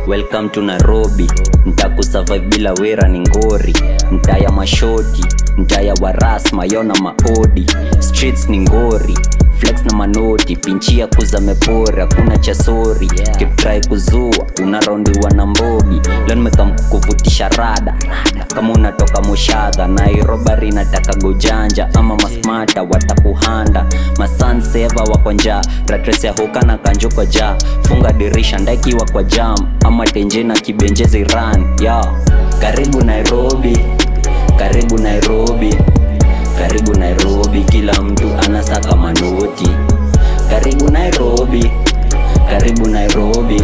welcome to nairobi ntakusurvive bila wera ni ngori mtaya mashoti mtaya waras mayona maodi streets ni ngori flex na manoti pinchia kuza mepori hakuna cha sori yeah. kiptrai kuzua unarondiwa na mbogi leo nimekamkuvutisha rada kama unatoka mushadha nairobari nataka gojanja ama masmata watakuhanda masanseva wako njaa ratres ya huka na kanjo kwa jaa funga dirisha ndaikiwa kwa jam ama tenje na kibenjezi ran ya karibu nairobi karibu nairobi karibu nairobi kila mtu anasaka manoti karibu nairobi karibu nairobi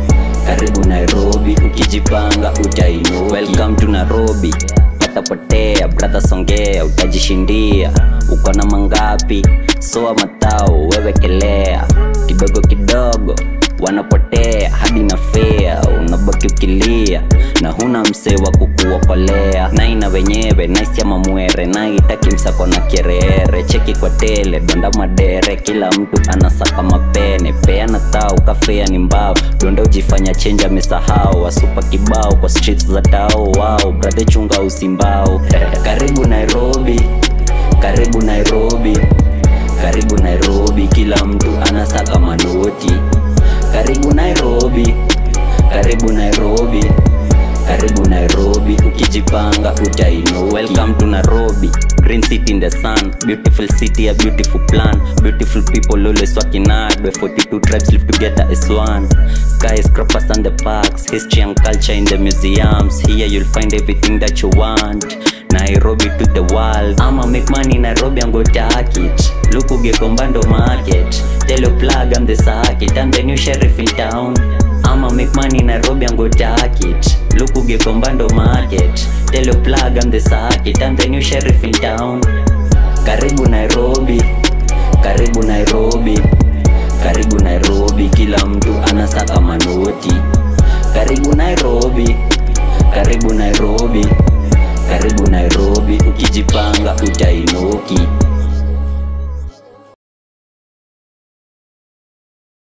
karibu nairobi ukijipanga utainu welcome to nairobi patapotea brother songea utajishindia uko na mangapi soa matao wewekelea kidogo kidogo wanapotea hadi na fea unabaki ukilia na huna msee wa kukuokolea naina wenyewe naisiama mwere naitaki msako na kereere cheki kwa tele donda madere kila mtu anasaka mapene peana tao kafea ni mbao donda ujifanya chenji amesahau wasupa kibao kwa streets za tao wao brade chunga usimbao karibu nairobi karibu nairobi karibu nairobi kila mtu anasaka manoti karibu nairobi karibu nairobi karibu nairobi ukijipanga utainu welcome to nairobi green city in the sun beautiful city a beautiful plan beautiful people always working hard where 42 tribes live together as one skyscrapers and the parks history and culture in the museums here you'll find everything that you want nairobi to the world ama make money nairobi and go target look ugekombando market tell your plug i'm the circuit i'm the new sheriff in town ama make money nairobi and go target look ugekombando market tell your plug i'm the circuit i'm the new sheriff in town karibu nairobi karibu nairobi karibu nairobi kila mtu anasaka manoti karibu nairobi karibu nairobi karibu nairobi ukijipanga utainuki